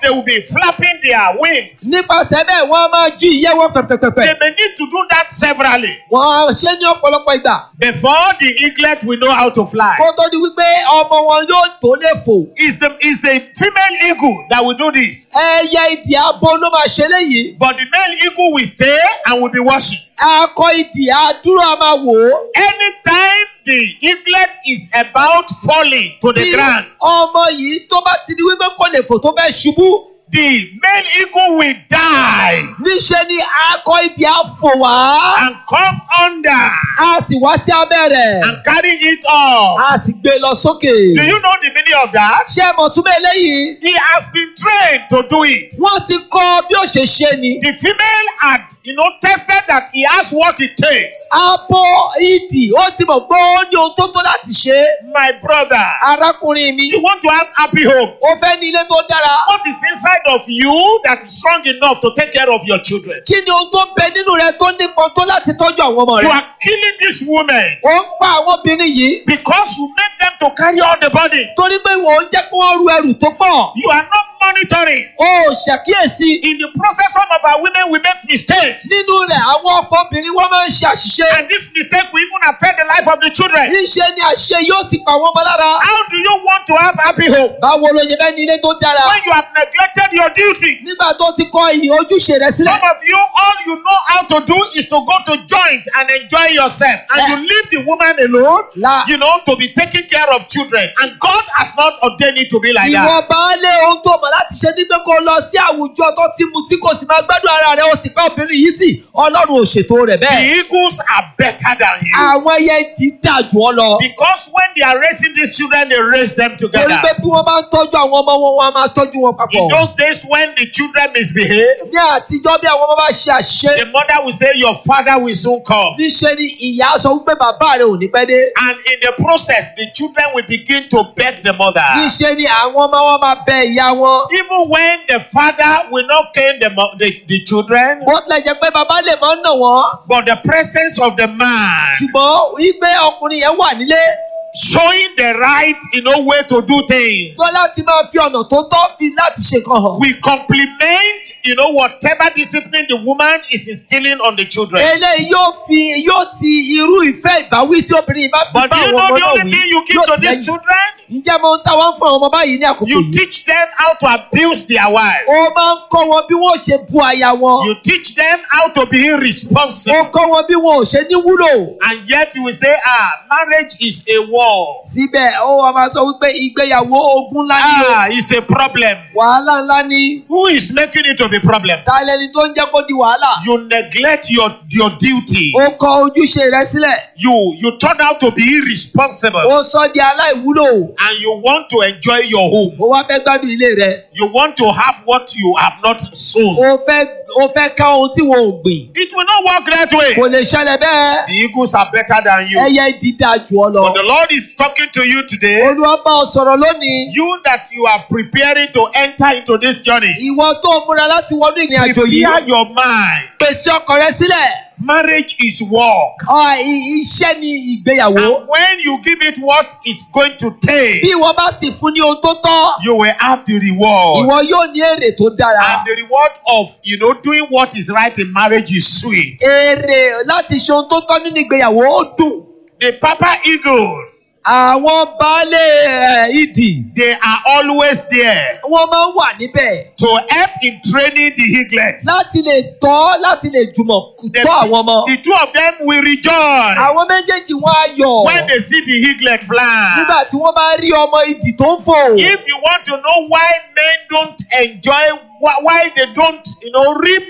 they will be flapping their wings. nípasẹ̀ bẹ́ẹ̀ wọ́n á máa ju ìyẹ́ wọn pẹ̀pẹ̀pẹ̀pẹ̀. They may need to do that severally wọ́n á ṣe ní ọ̀pọ̀lọpọ̀ ìgbà. before the eaglet will know how to fly. kó tó di wípé ọmọ wọn yóò tó lè fò. It's the, it's the female eagle that will do this. ẹyẹ ìdì abo ló máa ṣe léyìí. But the male eagle will stay and will be watching. akọ ìdì àdúrà máa wò ó. Anytime the eaglet is about falling to the Bí ground, ọmọ yìí tó bá ti di wípé kò lè fò tó fẹ́ ṣubú. the male eagle will die níṣẹ́ ni akọ ìdì á fò wá. and come under a sì wá sí abẹ́ rẹ̀. and carry it off. a sì gbé lọ sókè. Do you know the meaning of that? ṣé mọ̀túnmọ̀ eléyìí? He has been trained to do it. wọ́n ti kọ́ bí ó ṣe ṣe ni. The female had, you know, tested that he has what it takes. abo ìdì ó ti mọ̀ pé ó ní ohun tó tó láti ṣe. My brother, arákùnrin mi you want to have happy home. ó fẹ́ ní ilé tó dára. What is inside of you that is strong enough to take care of your children? kí ni ohun tó ń bẹ nínú rẹ tó nípọn tó láti tọ́jú àwọn ọmọ You rẹ. are killing these women ó ń pa àwọn obìnrin yìí because you make them to carry all the burden. torí pé wò ó jẹ́ kí wọ́n ru ẹrù tó pọ̀. You are not monitoring. ó ṣàkíyèsí In the process, some of our women will make mistakes. nínú rẹ̀ àwọn ọ̀pọ̀ obìnrin wọ́n máa ń ṣe àṣìṣe. And this mistake will even affect the life of the children. níṣe ni àṣẹ yóò sì pa wọ́n mọ́ lára. How do you want to have happy home báwo ló ṣe fẹ́ ní ilé tó dára. when you have neglected your duty? nígbà tó ti kọ ìyìn ojúṣe rẹ sílẹ̀. Some of you, all you know how to do is to go to joint and enjoy yourself. And you leave the woman alone, La- you know, to be taking care of children. And God has not ordained it to be like ìwọ that. baálé ohun tó mọ̀ láti ṣe ní pé kó lọ sí àwùjọ tó ti mu tí kò sì máa gbádùn ara rẹ̀ ó sì pa obìnrin yìí tì ọlọ́run ò ṣètò rẹ̀ The bẹ́ẹ̀. eagles are better than you. àwọn ẹyẹ ìdí dà jù ọ lọ. Because when they are raising these children, they raise them torí together. pé bí wọ́n bá ń tọ́jú àwọn ọmọ wọn wọ́n á máa tọ́jú wọn In papọ̀. those days when the children misbehave, ní àtijọ́ bí àwọn ọmọ bá ṣe àṣìṣe the mother will say, Your father will soon come. níṣe ni ìyá sọ wípé bàbá rẹ̀ ò ní pẹ́ dé. And in the process, the children will begin to beg the mother. níṣe ni àwọn ọmọ wọn máa bẹ ìyá wọn. Even when the father will not cane the, mo- the, the children, bó tilẹ̀ jẹ́ pé bàbá lè máa ń nà wọ́n. but the presence of the man ṣùgbọ́n wípé ọkùnrin yẹn wà nílé showing the right, you know, way to do things. tó láti máa fi ọ̀nà tó tọ́ fi láti ṣe kan hàn. We complement, you know, whatever discipline the woman is instilling on the children. eléyìí yóò fi yóò ti irú ìfẹ́ ìbáwí tí obìnrin yìí bá fi But bá do you àwọn know ọmọ the náà only wí thing you give yóò to ti these lẹ́yìn. children? ǹjẹ́ mo ń ta wọ́n fún àwọn ọmọ báyìí ní àkókò You yìí. teach them how to abuse their wives. ó máa ń kọ́ wọn bí wọ́n ò ṣe bu aya wọn. You teach them how to be ó irresponsible. kọ́ wọn bí wọn ò ṣe ní wúlò. And yet you will say, ah, marriage is a war. síbẹ̀ ó wá máa sọ wípé ìgbéyàwó ogun ńlá ni o. Ah, it's a problem. wàhálà ńlá ni. Who is making it to be problem? ta lẹni tó ń jẹ́ kó di wàhálà. You neglect your, your duty. ó kọ ojúṣe rẹ sílẹ̀. You you turn out to be irresponsible. ó sọ di aláìwúlò. And you want to enjoy your home. ó wá fẹ́ gbádùn ilé rẹ. You want to have what you have not sown. ó fẹ́ ó fẹ́ ká ohun tí wọn ò gbìn. It will not work that way. kò lè ṣẹlẹ̀ bẹ́ẹ̀. The eagles are better than you. ẹyẹ dídá jù ọ lọ. But the Lord is talking to you today. olúwa bá ọ sọ̀rọ̀ lónìí. You that you are preparing to enter into this journey. ìwọ tó múra láti wọnú ìrìn àjò yìí. Prepare your mind. pèsè ọkàn rẹ sílẹ̀. Marriage is work. Ọ, i- iṣẹ́ ni ìgbéyàwó. And when you give it what it's going to take, bí ìwọ bá sì fún ní ohun tó tọ́. you will have the reward. ìwọ yóò ní èrè tó dára. And the reward of you know doing what is right in marriage is sweet. èrè láti ṣe ohun tó tọ́ nínú ìgbéyàwó ó dùn. The Papa Eagle, àwọn baálé ẹ̀, ìdì they are always there wọ́n máa ń wà níbẹ̀ to help in training the eaglet. láti lè tọ́ láti lè jùmọ̀ The, tọ́ àwọn ọmọ. the two of them will rejoice àwọn méjèèjì wọn á yọ̀ when they see the eaglet fly. nígbà tí wọ́n bá rí ọmọ ìdì tó ń fò. If you want to know why men don't enjoy, why, why they don't, you know, reap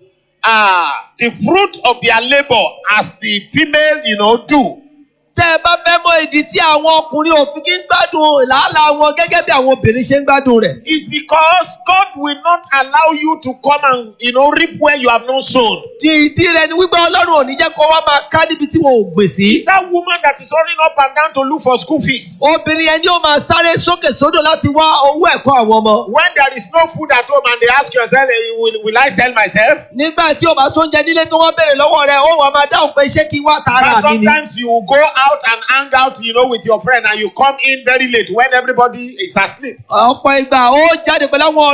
uh, the fruit of their labor as the female, you know, do. tẹ́ ẹ bá fẹ́ mọ ìdí tí àwọn ọkùnrin òfin kí ń gbádùn làálàá wọn gẹ́gẹ́ bí àwọn obìnrin ṣe ń gbádùn rẹ̀. It's because God will not allow you to come and, you know, reap where you have not sown. ìdí rẹ̀ ni wípé ọlọ́run ò ní jẹ́ kó wá máa ká níbi tí wọn ò gbè sí. It's that woman that is running up and down to look for school fees. obìnrin yẹn ni ó máa sáré sókè sódò láti wá owó ẹ̀kọ́ àwọn ọmọ. When there is no food at home and they ask yourself, eh, will, will I sell myself? nígbà tí o bá sóúnjẹ nílé tó wọ́n béèrè lọ́wọ́ rẹ̀ ó wà máa dáhùn pé ṣé kí n wá But tààrà mi ni. sometimes you will go out and hang out, you know, with your friend and you come in very late when everybody is asleep. ọ̀pọ̀ ìgbà ó jáde pẹ̀lú àwọn